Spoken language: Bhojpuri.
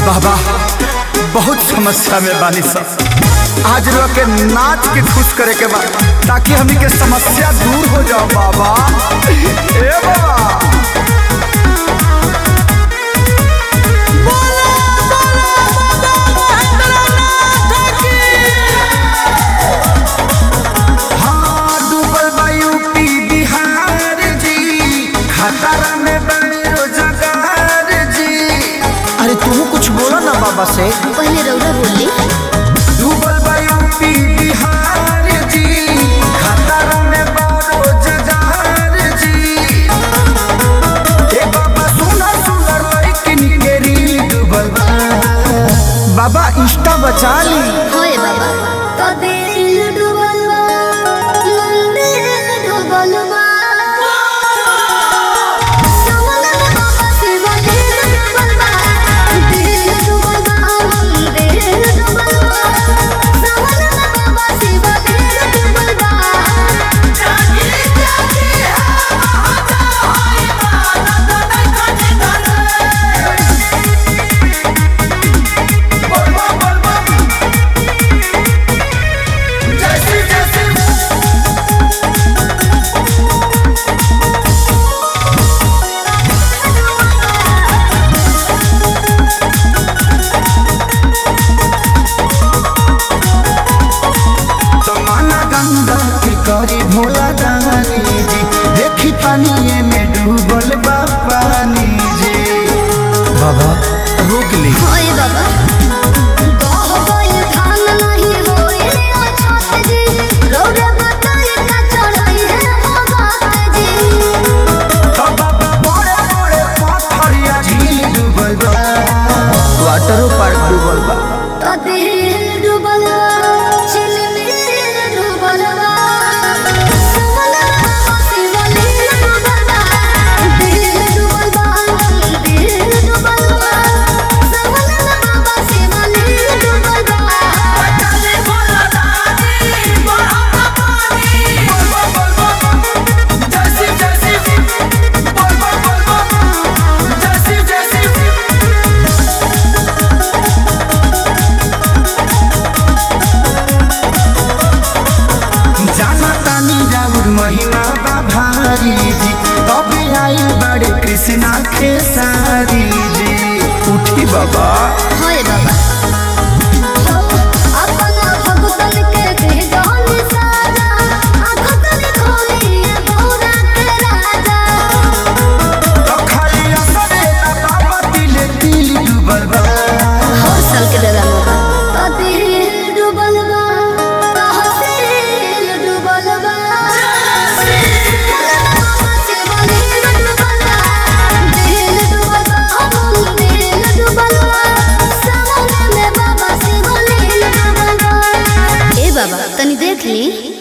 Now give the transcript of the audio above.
बाबा बहुत समस्या में बानी सब आज लोग के नाच के खुश करे के बा ताकि हमनी के समस्या दूर हो जाओ बाबा ए बाबा हाँ, डूबल बा यूपी बिहार जी खतरा में बने रोजगार जी अरे तू कुछ बोलो ना बाबा से पहले रौरा बोली डूबल बा यूपी बिहार जी खतरा में बा रोजगार जी ए बाबा सुना सुना लड़किन के रील डूबल बा बाबा इंस्टा बचा ली होए बाबा तो दिल डूबल बा मंदिर डूबल बा सवनन बाबा शिव दिल डूबल बा दिल डूबल बा मंदिर डूबल बा सवनन बाबा शिव दिल डूबल बा जागे जागे जमाना गंगा के करी भोला दानी जी देखी पानी में डूबल बा पानी जी बाबा रोक ली होए बाबा गाह गइल धान नहीं होए अछत जी रौरा बताई का चढ़ाई है भगत जी बाबा बड़े बड़े पत्थरिया झील डूबल बा वाटर पार्क डूबल बा तो दिल डूबल बा चिलमिल डूबल बा सवनन बाबा शिव लील डूबल बा दिल डूबल बा दिल डूबल बा सवनन बाबा शिव लील डूबल बा चले भोला दानी बड़ा पानी जाना तानी राउर महिमा बा भारी जी तबे आई बड़े कृष्णा खेसारी जी उठी बाबा होए बाबा अपना भगतन के दे जान साजा आखतन खोली पूरा के राजा तो खाली असरे ना बाबा दिले दिल डूबल बा हर साल के दादा मोगा तो दिल डूबल बा तहसील डूबल बा ए बाबा तनी देख ली